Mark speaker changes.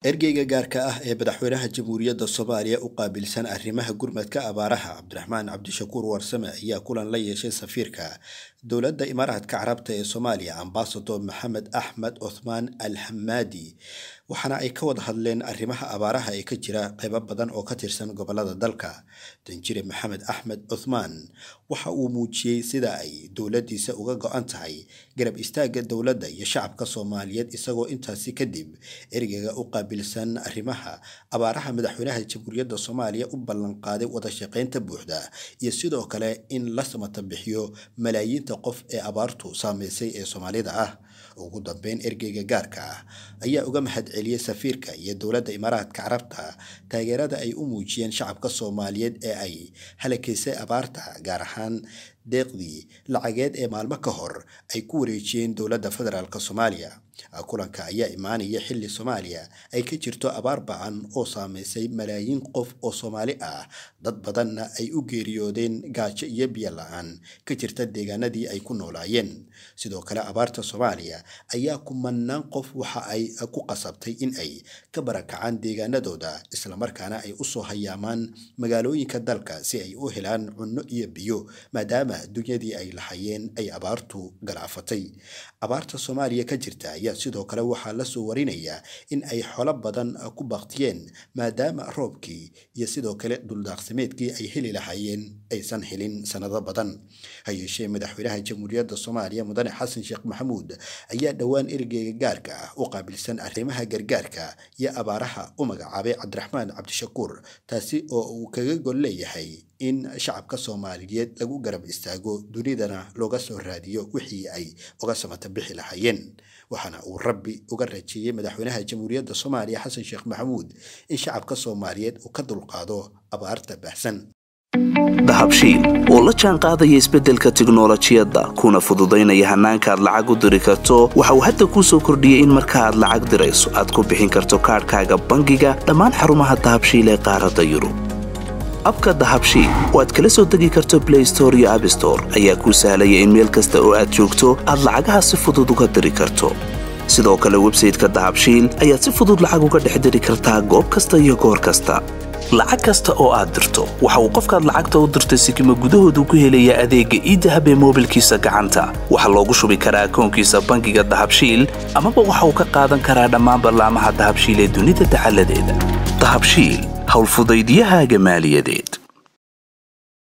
Speaker 1: ergeyga gaarka ah ee madaxweynaha jamhuuriyadda soomaaliya u qaabilsan arrimaha gurmadka abaaraha cabdiraxmaan cabdishakuur warsame ayaa kulan la yeeshay safiirka dowladda imaaraadka carabta ee soomaaliya ambasador maxamed axmed cuthmaan al hamaadi waxaana ay ka wada hadleen arrimaha abaaraha ee ka jira qaybo badan oo ka tirsan gobolada dalka danjire maxamed axmed cuthmaan waxa uu muujiyey sida ay dowladdiisa uga go-an tahay garab istaagga dowladda iyo shacabka soomaaliyeed isagoo intaasi kadib ergeyga u qaabilsan arrimaha abaaraha madaxweynaha jamhuuriyadda soomaaliya u ballanqaaday wada shaqaynta buuxda iyo sidoo kale in la samata bixiyo malaayiinta qof ee abaartu saameysay ee soomaalida ah ugu dambeyn ergeyga gaarka ah ayaa uga mahad celiyey safiirka iyo dowladda imaaraadka carabta taageerada ay u muujiyeen shacabka soomaaliyeed ee ay halakaysay abaarta gaar ahaan deeqdii lacageed ee maalmo ka hor ay ku wareejiyeen dowladda federaalk soomaaliya kulanka ayaa imaanaya xilli soomaaliya ay ka jirto abaar bacan oo saameysay malaayiin qof oo soomaali ah dad badanna ay u geeriyoodeen gaajo iyo biyo la-aan ka jirta deegaanadii ay ku noolaayeen sidoo kale abaarta soomaaliya ayaa kumanaan qof waxa ay ku qasabtay in ay ka barakacaan deegaanadooda islamarkaana ay usoo hayaamaan magaalooyinka dalka si ay u helaan cunno iyo biyo maadaama dunyadii ay lahayeen ay abaartu galaafatay abaarta soomaaliya ka jirta ayaa sidoo kale waxaa lasoo warinayaa in ay xolo badan ku baktiyeen maadaama roobkii iyo sidoo kale duldaaqsimeedkii ay heli lahaayeen aysan helin sanado badan ha yeeshee madaxweynaha jamhuuriyadda soomaaliya mudane xasan sheekh maxamuud ayaa dhowaan ergeyga gaarka ah u qaabilsan arrimaha gargaarka iyo abaaraha u magacaabay cabdiraxmaan cabdishakuur taasi oo uu kaga gol leeyahay in shacabka soomaaliyeed lagu garab istaago dunidana looga soo raadiyo wixii ay uga samata bixi lahaayeen waxaana uu rabbi uga rajeeyey madaxweynaha jamhuuriyadda soomaaliya xasan sheekh maxamuud in shacabka soomaaliyeed uu ka dulqaado abaarta baahsan
Speaker 2: dahabshiil oo la jaan qaadaya isbeddelka tiknolojiyadda kuna fududaynaya hannaanka aad lacag u diri karto waxa uu hadda kuu soo kordhiyey in marka aad lacag dirayso aad ku bixin karto kaadhkaaga bangiga dhammaan xarumaha dahabshiil ee qaaradda yurub abka dahabshiil oo aad kala soo degi karto blay store iyo abstore ayaa kuu sahlaya in meel kasta oo aad joogto aad lacagaha si fudud uga diri karto sidoo kale websayteka dahabshiil ayaad si fudud lacag uga dhex diri kartaa goob kasta iyo goor kasta lacag kasta oo aad dirto waxa uu qofkaad lacagta u dirtay sikima gudahoodu ku helayaa adeegga iidahab ee moobilkiisa gacanta waxaa loogu shubi karaa akoonkiisa bangiga dahabshiil amaba waxa uu ka qaadan karaa dhammaan ballaamaha dahabshiil ee dunida dacaladeeda dahabshiil howlfudaydyahaaga maaliyadeed